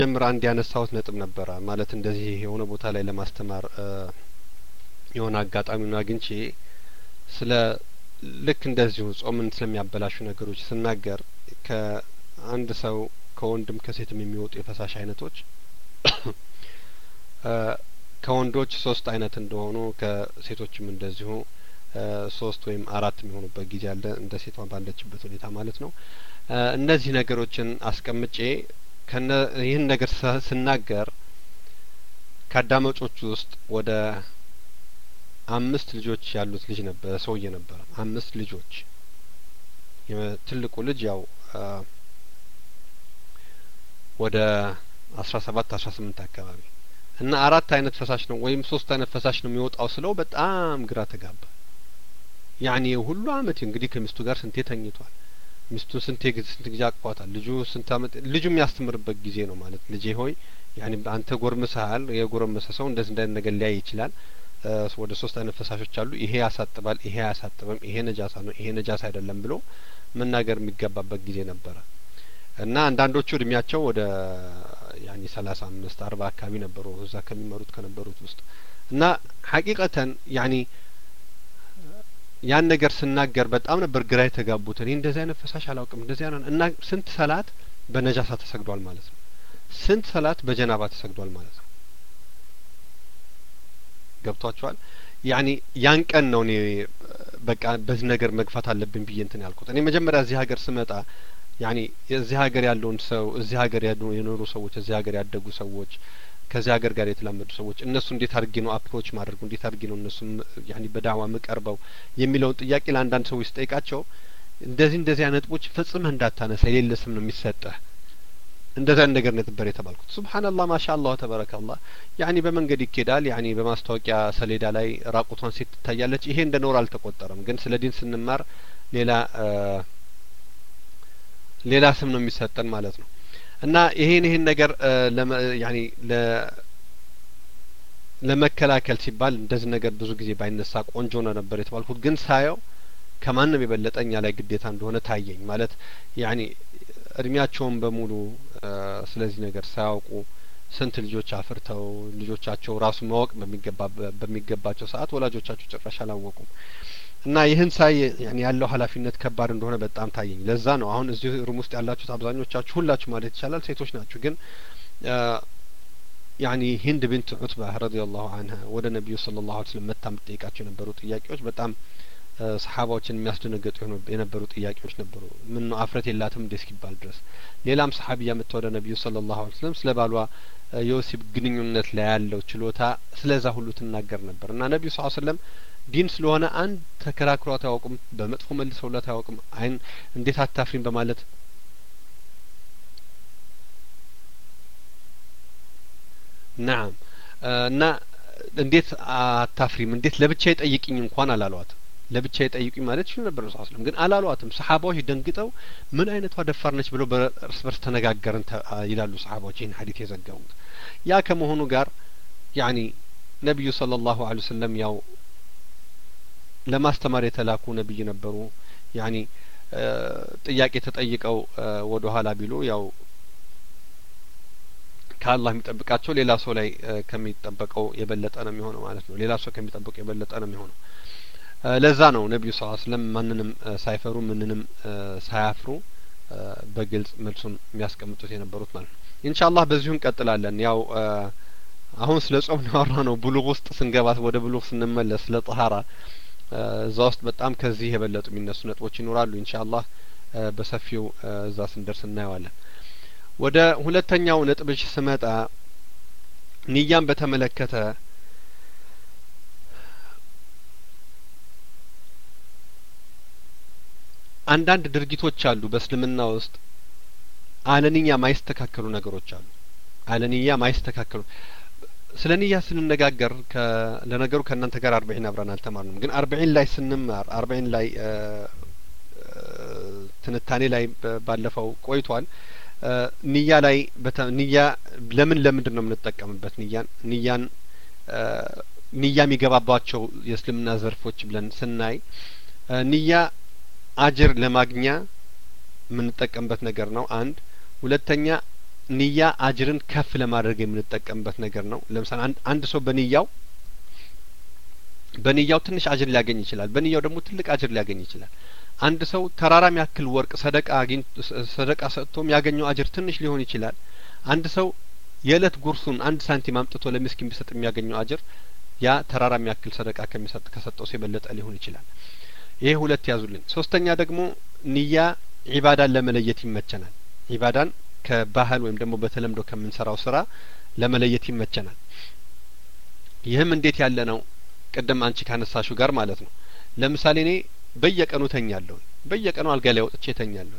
ጀምር አንድ ያነሳሁት ነጥብ ነበረ ማለት እንደዚህ የሆነ ቦታ ላይ ለማስተማር የሆነ አጋጣሚውን አግኝቼ ስለ ልክ እንደዚሁ ጾምን ስለሚያበላሹ ነገሮች ስናገር ከአንድ ሰው ከወንድም ከሴትም የሚወጡ የፈሳሽ አይነቶች ከወንዶች ሶስት አይነት እንደሆኑ ከሴቶችም እንደዚሁ ሶስት ወይም አራት የሚሆኑበት ጊዜ አለ እንደ ሴቷ ባለችበት ሁኔታ ማለት ነው። እነዚህ ነገሮችን አስቀምጬ ከነ ይህን ነገር ስናገር ከአዳማጮቹ ውስጥ ወደ አምስት ልጆች ያሉት ልጅ ነበር ሰውዬ ነበረ። አምስት ልጆች ትልቁ ልጅ ያው ወደ አስራ ሰባት አስራ ስምንት አካባቢ እና አራት አይነት ፈሳሽ ነው ወይም ሶስት አይነት ፈሳሽ ነው የሚወጣው ስለው በጣም ግራ ተጋባ። ያኔ ሁሉ አመት እንግዲህ ከሚስቱ ጋር ስንቴ ተኝቷል። ሚስቱ ስንቴ ስንት ጊዜ አቅፏታል። ልጁ ስንት አመት ልጁ የሚያስተምርበት ጊዜ ነው ማለት ልጄ ሆይ ያኔ አንተ ጎርምሰሃል። የጎረመሰ ሰው እንደዚህ እንዳይነት ነገር ሊያይ ይችላል። ወደ ሶስት አይነት ፈሳሾች አሉ። ይሄ ያሳጥባል፣ ይሄ አያሳጥብም፣ ይሄ ነጃሳ ነው፣ ይሄ ነጃሳ አይደለም ብሎ መናገር የሚገባበት ጊዜ ነበረ እና አንዳንዶቹ እድሜያቸው ወደ ያኔ ሰላሳ አምስት አርባ አካባቢ ነበሩ እዛ ከሚመሩት ከነበሩት ውስጥ እና ሀቂቀተን ያኔ ያን ነገር ስናገር በጣም ነበር ግራ የተጋቡት። እኔ እንደዚህ አይነት ፈሳሽ አላውቅም እንደዚህ አይነት እና ስንት ሰላት በነጃሳ ተሰግዷል ማለት ነው። ስንት ሰላት በጀናባ ተሰግዷል ማለት ነው። ገብቷቸዋል። ያኔ ያን ቀን ነው እኔ በቃ በዚህ ነገር መግፋት አለብን ብዬ እንትን ያልኩት። እኔ መጀመሪያ እዚህ ሀገር ስመጣ ያኔ እዚህ ሀገር ያለውን ሰው እዚህ ሀገር የኖሩ ሰዎች እዚህ ሀገር ያደጉ ሰዎች ከዚህ ሀገር ጋር የተላመዱ ሰዎች እነሱ እንዴት አድርጌ ነው አፕሮች ማድረጉ እንዴት አድርጌ ነው እነሱ ያኔ በዳዋ የምቀርበው የሚለውን ጥያቄ ለአንዳንድ ሰዎች ስጠይቃቸው እንደዚህ እንደዚህ አይነት ነጥቦች ፈጽመህ እንዳታነሳ የሌለ ስም ነው የሚሰጠህ እንደዚህ አይነት ነገር ነበር የተባልኩት። ሱብሀነላህ ማሻአላህ ተበረከላህ። ያኒ በመንገድ ይኬዳል። ያኒ በማስታወቂያ ሰሌዳ ላይ ራቁቷን ሴት ትታያለች። ይሄ እንደ ኖር አልተቆጠረም። ግን ስለ ዲን ስንማር ሌላ ሌላ ስም ነው የሚሰጠን ማለት ነው። እና ይሄን ይሄን ነገር ያኒ ለመከላከል ሲባል እንደዚህ ነገር ብዙ ጊዜ ባይነሳ ቆንጆ ነው ነበር የተባልኩት። ግን ሳየው ከማንም የበለጠ እኛ ላይ ግዴታ እንደሆነ ታየኝ። ማለት ያኒ እድሜያቸውን በሙሉ ስለዚህ ነገር ሳያውቁ ስንት ልጆች አፍርተው ልጆቻቸው ራሱ ማወቅ በሚገባ በሚገባቸው ሰዓት ወላጆቻቸው ጭራሽ አላወቁም። እና ይህን ሳይ ያለው ኃላፊነት ከባድ እንደሆነ በጣም ታየኝ። ለዛ ነው አሁን እዚህ ሩም ውስጥ ያላችሁት አብዛኞቻችሁ ሁላችሁ ማለት ይቻላል ሴቶች ናችሁ። ግን ያኒ ሂንድ ብንት ዑትባ ረዲየላሁ አንሃ ወደ ነቢዩ ሰለላሁ ዐለይሂ ወሰለም መታ የምትጠይቃቸው የነበሩ ጥያቄዎች በጣም ሰሓባዎችን የሚያስደነገጡ የነበሩ ጥያቄዎች ነበሩ። ምን ነው አፍረት የላትም እንደ እስኪባል ድረስ። ሌላም ሰሓቢያ መጥታ ወደ ነቢዩ ሰለላሁ ዐለይሂ ወሰለም ስለ ባሏ የወሲብ ግንኙነት ላይ ያለው ችሎታ ስለዛ ሁሉ ትናገር ነበር እና ነቢዩ ስ ሰለም ዲን ስለሆነ አንድ ተከራክሯት አያውቁም። በመጥፎ መልሰውላት አያውቅም። አይን እንዴት አታፍሪም በማለት ናም እና እንዴት አታፍሪም እንዴት ለብቻ የጠይቅኝ እንኳን አላሏትም። ለብቻ የጠይቁኝ ማለት ይችሉ ነበር ረሱ ስለም ግን አላሏትም። ሰሓባዎች ደንግጠው ምን አይነቷ ደፋር ነች ብለው በእርስ በርስ ተነጋገርን ይላሉ ሰሓባዎች ይህን ሀዲት የዘገቡት። ያ ከመሆኑ ጋር ያኒ ነቢዩ ሰለላሁ ዐለይሂ ወሰለም ያው ለማስተማር የተላኩ ነቢይ ነበሩ። ያኒ ጥያቄ ተጠይቀው ወደ ኋላ ቢሉ ያው ከአላህ የሚጠብቃቸው ሌላ ሰው ላይ ከሚጠበቀው የበለጠ ነው የሚሆነው ማለት ነው። ሌላ ሰው ከሚጠበቀው የበለጠ ነው የሚሆነው። ለዛ ነው ነቢዩ ስ ስለም ማንንም ሳይፈሩ ምንንም ሳያፍሩ በግልጽ መልሱን የሚያስቀምጡት የነበሩት ማለት ነው። ኢንሻአላህ በዚሁ እንቀጥላለን። ያው አሁን ስለ ጾም ያወራ ነው። ብሉግ ውስጥ ስንገባ ወደ ብሉግ ስንመለስ ስለ ጠሀራ እዛ ውስጥ በጣም ከዚህ የበለጡ የሚነሱ ነጥቦች ይኖራሉ። ኢንሻአላህ በሰፊው እዛ ስንደርስ እናየዋለን። ወደ ሁለተኛው ነጥብሽ ስመጣ ንያን በተመለከተ አንዳንድ ድርጊቶች አሉ በእስልምና ውስጥ አለንያ ማይስተካከሉ ነገሮች አሉ። አለንያ ማይስተካከሉ ስለ ንያ ስንነጋገር ለነገሩ ከእናንተ ጋር አርበዒን አብረን አልተማርንም፣ ግን አርበዒን ላይ ስንማር አርበዒን ላይ ትንታኔ ላይ ባለፈው ቆይቷል። ንያ ላይ ንያ ለምን ለምንድን ነው የምንጠቀምበት? ንያን ንያን ንያ የሚገባባቸው የእስልምና ዘርፎች ብለን ስናይ ንያ አጅር ለማግኛ የምንጠቀምበት ነገር ነው። አንድ ሁለተኛ ንያ አጅርን ከፍ ለማድረግ የምንጠቀምበት ነገር ነው። ለምሳሌ አንድ ሰው በንያው በንያው ትንሽ አጅር ሊያገኝ ይችላል። በንያው ደግሞ ትልቅ አጅር ሊያገኝ ይችላል። አንድ ሰው ተራራም ያክል ወርቅ ሰደቃ አግኝ ሰደቃ ሰጥቶም ያገኘው አጅር ትንሽ ሊሆን ይችላል። አንድ ሰው የእለት ጉርሱን አንድ ሳንቲም አምጥቶ ለምስኪን ቢሰጥ የሚያገኘው አጅር ያ ተራራም ያክል ሰደቃ ከሚሰጥ ከሰጠው ሰው የበለጠ ሊሆን ይችላል። ይሄ ሁለት ያዙልኝ። ሶስተኛ ደግሞ ንያ ዒባዳን ለመለየት ይመቸናል። ዒባዳን ከባህል ወይም ደግሞ በተለምዶ ከምንሰራው ስራ ለመለየት ይመቸናል። ይህም እንዴት ያለ ነው? ቅድም አንቺ ካነሳሹ ጋር ማለት ነው። ለምሳሌ እኔ በየቀኑ ተኛለሁ። በየቀኑ አልጋ ላይ ወጥቼ ተኛለሁ።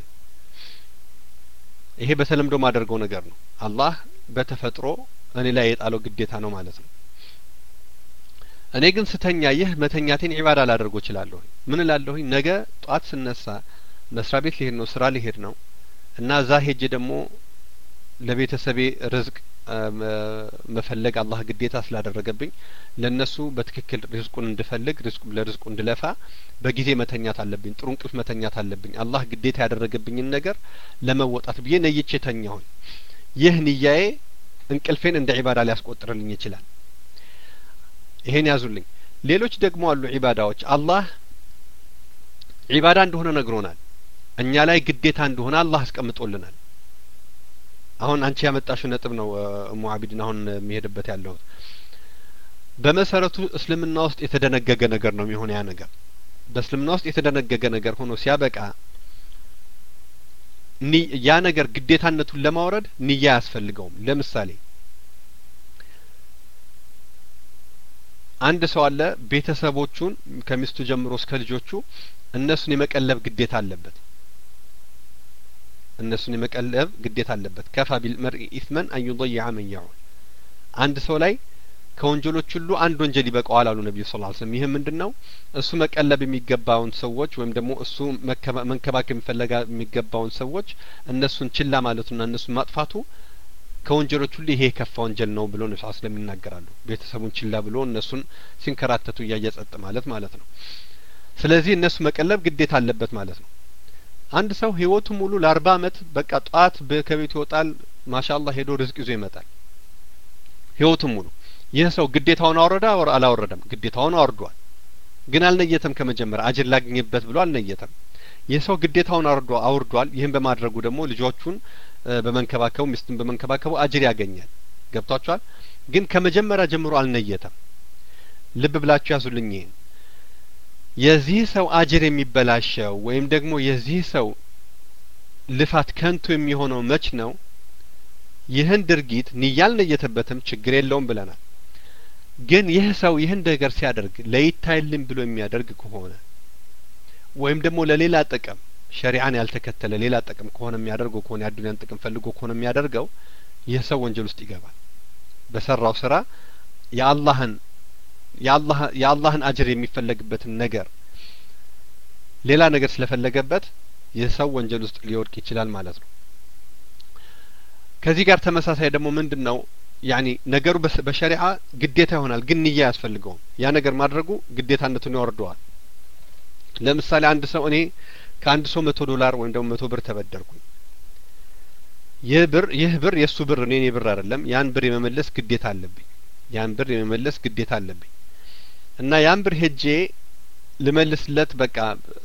ይሄ በተለምዶ ማደርገው ነገር ነው። አላህ በተፈጥሮ እኔ ላይ የጣለው ግዴታ ነው ማለት ነው። እኔ ግን ስተኛ ይህ መተኛቴን ዒባዳ ላደርጎ እችላለሁ። ምን እላለሁኝ? ነገ ጧት ስነሳ መስሪያ ቤት ሊሄድ ነው፣ ስራ ሊሄድ ነው እና እዛ ሄጄ ደግሞ ለቤተሰቤ ርዝቅ መፈለግ አላህ ግዴታ ስላደረገብኝ ለእነሱ በትክክል ሪዝቁን እንድፈልግ ለሪዝቁ እንድለፋ በጊዜ መተኛት አለብኝ። ጥሩ እንቅልፍ መተኛት አለብኝ። አላህ ግዴታ ያደረገብኝን ነገር ለመወጣት ብዬ ነይቼ ተኛሁኝ። ይህ ንያዬ እንቅልፌን እንደ ዒባዳ ሊያስቆጥርልኝ ይችላል። ይሄን ያዙልኝ። ሌሎች ደግሞ አሉ ዒባዳዎች አላህ ዒባዳ እንደሆነ ነግሮናል። እኛ ላይ ግዴታ እንደሆነ አላህ አስቀምጦልናል። አሁን አንቺ ያመጣሽው ነጥብ ነው እሙ አቢድን አሁን የሚሄድበት ያለሁት በመሰረቱ እስልምና ውስጥ የተደነገገ ነገር ነው የሚሆነ ያ ነገር በእስልምና ውስጥ የተደነገገ ነገር ሆኖ ሲያበቃ ያ ነገር ግዴታነቱን ለማውረድ ንያ አያስፈልገውም። ለምሳሌ አንድ ሰው አለ ቤተሰቦቹን ከሚስቱ ጀምሮ እስከ ልጆቹ እነሱን የመቀለብ ግዴታ አለበት። እነሱን የመቀለብ ግዴታ አለበት። ከፋ ቢልመርኢ ኢስመን አን ዩضይዐ መን ያዑል አንድ ሰው ላይ ከወንጀሎች ሁሉ አንድ ወንጀል ይበቃዋል አሉ ነቢዩ ስ ስለም ይህ ምንድን ነው? እሱ መቀለብ የሚገባውን ሰዎች ወይም ደግሞ እሱ መንከባከብ የሚፈለጋ የሚገባውን ሰዎች እነሱን ችላ ማለቱና እነሱን ማጥፋቱ ከወንጀሎች ሁሉ ይሄ የከፋ ወንጀል ነው ብሎ ነቢ ስለም ይናገራሉ። ቤተሰቡን ችላ ብሎ እነሱን ሲንከራተቱ እያየ ጸጥ ማለት ማለት ነው። ስለዚህ እነሱ መቀለብ ግዴታ አለበት ማለት ነው። አንድ ሰው ህይወቱ ሙሉ ለአርባ አመት በቃ ጠዋት ከቤቱ ይወጣል። ማሻአላህ ሄዶ ርዝቅ ይዞ ይመጣል። ህይወቱን ሙሉ ይህ ሰው ግዴታውን አወረደ አላወረደም? ግዴታውን አወርዷል። ግን አልነየተም። ከመጀመሪያ አጅር ላግኝበት ብሎ አልነየተም። ይህ ሰው ግዴታውን አውርዶ አውርዷል። ይህን በማድረጉ ደግሞ ልጆቹን በመንከባከቡ ሚስቱን በመንከባከቡ አጅር ያገኛል። ገብቷችኋል? ግን ከመጀመሪያ ጀምሮ አልነየተም። ልብ ብላችሁ ያዙልኝ ይሄን የዚህ ሰው አጅር የሚበላሸው ወይም ደግሞ የዚህ ሰው ልፋት ከንቱ የሚሆነው መች ነው? ይህን ድርጊት ንያ አልነየተበትም፣ ችግር የለውም ብለናል። ግን ይህ ሰው ይህን ነገር ሲያደርግ ለይታይልን ብሎ የሚያደርግ ከሆነ ወይም ደግሞ ለሌላ ጥቅም ሸሪዓን ያልተከተለ ሌላ ጥቅም ከሆነ የሚያደርገው ከሆነ የአዱንያን ጥቅም ፈልጎ ከሆነ የሚያደርገው ይህ ሰው ወንጀል ውስጥ ይገባል። በሰራው ስራ የአላህን የአላህን አጅር የሚፈለግበትን ነገር ሌላ ነገር ስለፈለገበት ይህ ሰው ወንጀል ውስጥ ሊወድቅ ይችላል ማለት ነው። ከዚህ ጋር ተመሳሳይ ደግሞ ምንድን ነው ያኒ ነገሩ በሸሪዓ ግዴታ ይሆናል፣ ግን ንያ አያስፈልገውም። ያ ነገር ማድረጉ ግዴታነቱን ያወርደዋል። ለምሳሌ አንድ ሰው እኔ ከአንድ ሰው መቶ ዶላር ወይም ደግሞ መቶ ብር ተበደርኩኝ። ይህ ብር ይህ ብር የእሱ ብር እኔ እኔ ብር አይደለም። ያን ብር የመመለስ ግዴታ አለብኝ። ያን ብር የመመለስ ግዴታ አለብኝ እና ያን ብር ሄጄ ልመልስለት በቃ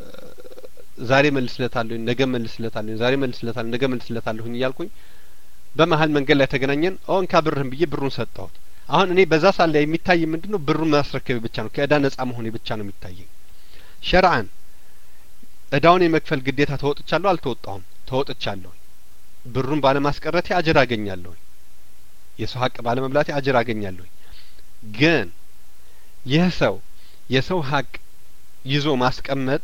ዛሬ መልስለታለሁኝ፣ ነገ መልስለታለሁኝ፣ ዛሬ መልስለታለሁ፣ ነገ መልስለታለሁኝ እያልኩኝ በመሀል መንገድ ላይ ተገናኘን። ኦ እንካ ብርህን ብዬ ብሩን ሰጠሁት። አሁን እኔ በዛ ሳለ የሚታይ ምንድን ነው? ብሩን ማስረከቤ ብቻ ነው። ከእዳ ነጻ መሆኔ ብቻ ነው የሚታየኝ። ሸርዓን እዳውን የመክፈል ግዴታ ተወጥቻለሁ አልተወጣሁም? ተወጥቻለሁ። ብሩን ባለማስቀረቴ አጅር አገኛለሁ። የሰው ሀቅ ባለመብላቴ አጅር አገኛለሁ። ግን ይህ ሰው የሰው ሀቅ ይዞ ማስቀመጥ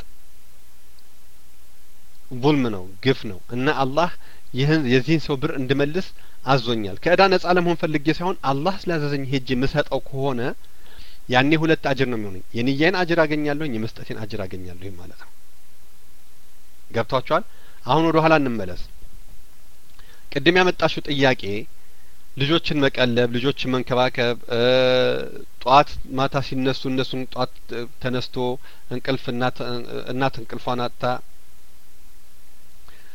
ቡልም ነው፣ ግፍ ነው እና አላህ ይህን የዚህን ሰው ብር እንድመልስ አዞኛል። ከእዳ ነጻ ለመሆን ፈልጌ ሳይሆን አላህ ስላዘዘኝ ሄጄ የምሰጠው ከሆነ ያኔ ሁለት አጅር ነው የሚሆነኝ። የንያዬን አጅር አገኛለሁኝ፣ የመስጠቴን አጅር አገኛለሁኝ ማለት ነው። ገብቷችኋል? አሁን ወደ ኋላ እንመለስ። ቅድም ያመጣሽው ጥያቄ ልጆችን መቀለብ፣ ልጆችን መንከባከብ፣ ጧት ማታ ሲነሱ እነሱን ጧት ተነስቶ እንቅልፍ እናት እንቅልፏን አጥታ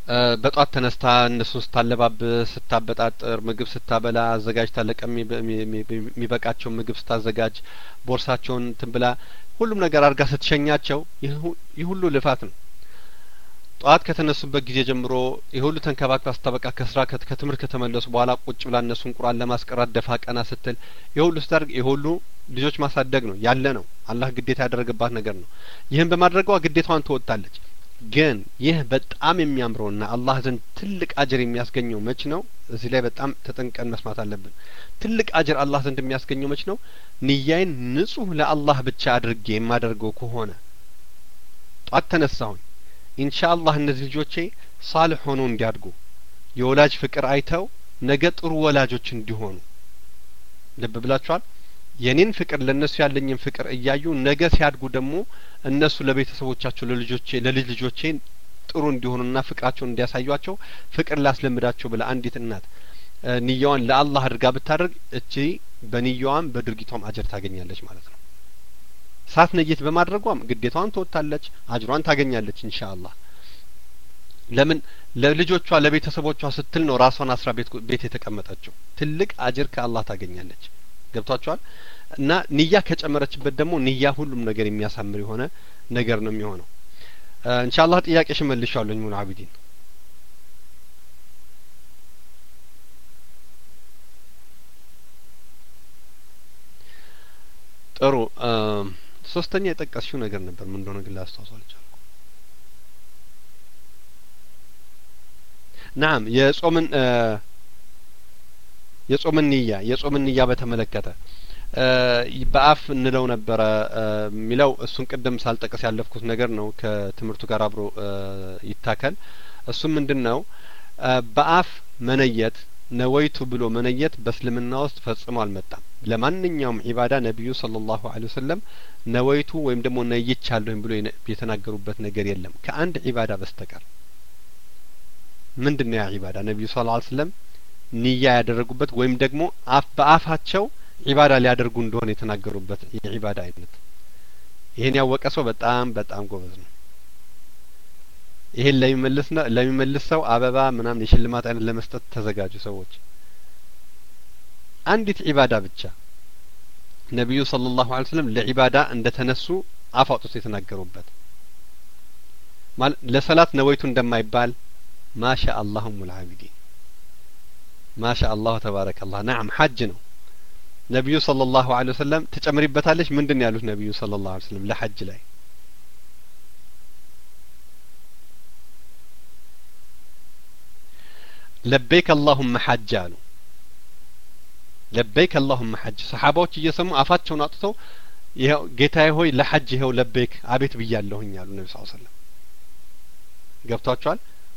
በጧት ተነስታ እነሱን ስታለባብስ፣ ስታበጣጥር፣ ምግብ ስታበላ፣ አዘጋጅታ ለቀን የሚበቃቸውን ምግብ ስታዘጋጅ፣ ቦርሳቸውን እንትን ብላ ሁሉም ነገር አድርጋ ስትሸኛቸው ይህ ሁሉ ልፋት ነው። ጠዋት ከተነሱበት ጊዜ ጀምሮ ይህ ሁሉ ተንከባክባ ስታበቃ ከስራ ከትምህርት ከተመለሱ በኋላ ቁጭ ብላ እነሱን ቁርአን ለማስቀራት ደፋ ቀና ስትል ይህ ሁሉ ስታደርግ ይህ ሁሉ ልጆች ማሳደግ ነው ያለ ነው። አላህ ግዴታ ያደረገባት ነገር ነው። ይህን በማድረጓ ግዴታዋን ትወጣለች። ግን ይህ በጣም የሚያምረውና አላህ ዘንድ ትልቅ አጅር የሚያስገኘው መች ነው? እዚህ ላይ በጣም ተጠንቀን መስማት አለብን። ትልቅ አጅር አላህ ዘንድ የሚያስገኘው መች ነው? ንያይን ንጹህ ለአላህ ብቻ አድርጌ የማደርገው ከሆነ ጧት ተነሳሁኝ ኢንሻ አላህ እነዚህ ልጆቼ ሳልሕ ሆነው እንዲያድጉ የወላጅ ፍቅር አይተው ነገ ጥሩ ወላጆች እንዲሆኑ ልብ ብላችኋል። የኔን ፍቅር ለእነሱ ያለኝን ፍቅር እያዩ ነገ ሲያድጉ ደግሞ እነሱ ለቤተሰቦቻቸው ለልጆቼ ለልጅ ልጆቼ ጥሩ እንዲሆኑና ፍቅራቸውን እንዲያሳዩቸው ፍቅር ላስለምዳቸው ብላ አንዲት እናት ንያዋን ለአላህ አድርጋ ብታደርግ እቺ በንያዋም በድርጊቷም አጀር ታገኛለች ማለት ነው። ሳት ነየት በማድረጓም ግዴታዋን ትወጣለች፣ አጅሯን ታገኛለች ኢንሻአላህ። ለምን ለልጆቿ ለቤተሰቦቿ ስትል ነው ራሷን አስራ ቤት ቤት የተቀመጠችው። ትልቅ አጅር ከአላህ ታገኛለች። ገብቷቸዋል። እና ንያ ከጨመረችበት ደግሞ ንያ ሁሉም ነገር የሚያሳምር የሆነ ነገር ነው የሚሆነው። ኢንሻአላህ ጥያቄሽ መልሻለሁ ሙሉ አቢዲን ጥሩ ሶስተኛ የጠቀስሽው ነገር ነበር ምን እንደሆነ ግን ላስታውሰው አልቻልኩም። ናም የጾምን የጾምን ንያ የጾምን ንያ በተመለከተ በአፍ እንለው ነበረ የሚለው እሱን ቅድም ሳልጠቅስ ያለፍኩት ነገር ነው። ከትምህርቱ ጋር አብሮ ይታከል። እሱም ምንድን ነው? በአፍ መነየት ነወይቱ ብሎ መነየት በእስልምና ውስጥ ፈጽሞ አልመጣም። ለማንኛውም ዒባዳ ነቢዩ ሰለላሁ ዐለይሂ ወሰለም ነወይቱ ወይም ደግሞ ነይቻለሁኝ ብሎ የተናገሩበት ነገር የለም ከአንድ ዒባዳ በስተቀር። ምንድን ነው ያ ዒባዳ? ነቢዩ ሰለላሁ ዐለይሂ ወሰለም ንያ ያደረጉበት ወይም ደግሞ አፍ በአፋቸው ዒባዳ ሊያደርጉ እንደሆነ የተናገሩበት የዒባዳ አይነት። ይሄን ያወቀ ሰው በጣም በጣም ጎበዝ ነው። ይሄን ለሚመልስ ነው ለሚመልስ ሰው አበባ ምናምን የሽልማት አይነት ለመስጠት ተዘጋጁ ሰዎች። አንዲት ዒባዳ ብቻ ነቢዩ ሰለላሁ ዐለይሂ ወሰለም ለዒባዳ እንደ ተነሱ አፍ አውጥቶ የተናገሩበት ማለት ለሰላት ነወይቱ እንደማይባል ማሻ አላሁ ሙል አቢዲን ማሻ አላሁ ተባረከላህ። ናም ሐጅ ነው። ነቢዩ ሰለላሁ ዐለይሂ ወሰለም ትጨምሪበታለች ምንድን ነው ያሉት ነቢዩ ሰለላሁ ዐለይሂ ወሰለም ለሐጅ ላይ ለበይክ አላሁመ ሐጅ አሉ። ለበይክ አላሁመ ሐጅ ሰሓባዎች እየሰሙ አፋቸውን አውጥተው ይኸው ጌታዬ ሆይ ለሐጅ ይኸው ለበይክ አቤት ብያለሁኝ አሉ ነቢ ስ ሰለም ገብቷቸዋል።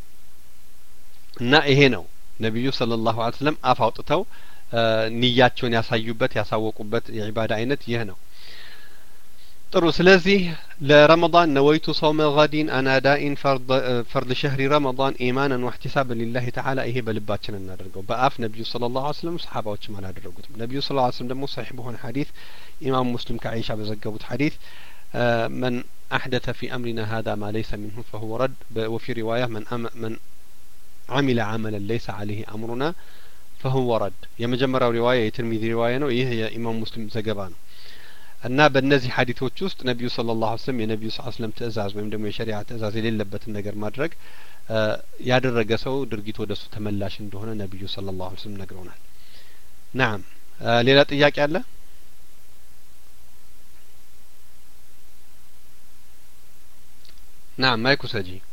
እና ይሄ ነው ነቢዩ ሰለላሁ ዐለይሂ ወሰለም አፍ አውጥተው ንያቸውን ያሳዩበት ያሳወቁበት የዒባዳ አይነት ይህ ነው። ጥሩ። ስለዚህ ለረመዳን ነወይቱ ሰውመ ገዲን አናዳኢን ፈርድ ሸህሪ ረመዳን ኢማናን ወሕቲሳብን ሊላሂ ተዓላ ይሄ በልባችን እናደርገው። በአፍ ነቢዩ ሰለላሁ ዐለይሂ ወሰለም ሰሓባዎችም አላደረጉትም። ነቢዩ ሰለላሁ ዐለይሂ ወሰለም ደግሞ ሰሒሕ በሆነ ሐዲስ ኢማም ሙስሊም ከዓይሻ በዘገቡት ሐዲስ መን አሕደተ ፊ አምሪና ሀዛ ማ ለይሰ ሚንሁ ፈሁወ ረድ ወፊ ሪዋያ መን አሚለ ዓመለን ለይሰ ዐለይሂ አምሩና ፈሁወ ረድ። የመጀመሪያው ሪዋያ የትርሚዚ ሪዋያ ነው። ይህ የኢማም ሙስሊም ዘገባ ነው። እና በእነዚህ ሀዲቶች ውስጥ ነቢዩ ሰለላሁ ዐለይሂ ወሰለም የነቢዩ ስ ስለም ትእዛዝ ወይም ደግሞ የሸሪዓ ትእዛዝ የሌለበትን ነገር ማድረግ ያደረገ ሰው ድርጊት ወደ እሱ ተመላሽ እንደሆነ ነቢዩ ሰለላሁ ዐለይሂ ወሰለም ነግረውናል። ናም ሌላ ጥያቄ አለ? ናም ማይኩ ሰጂ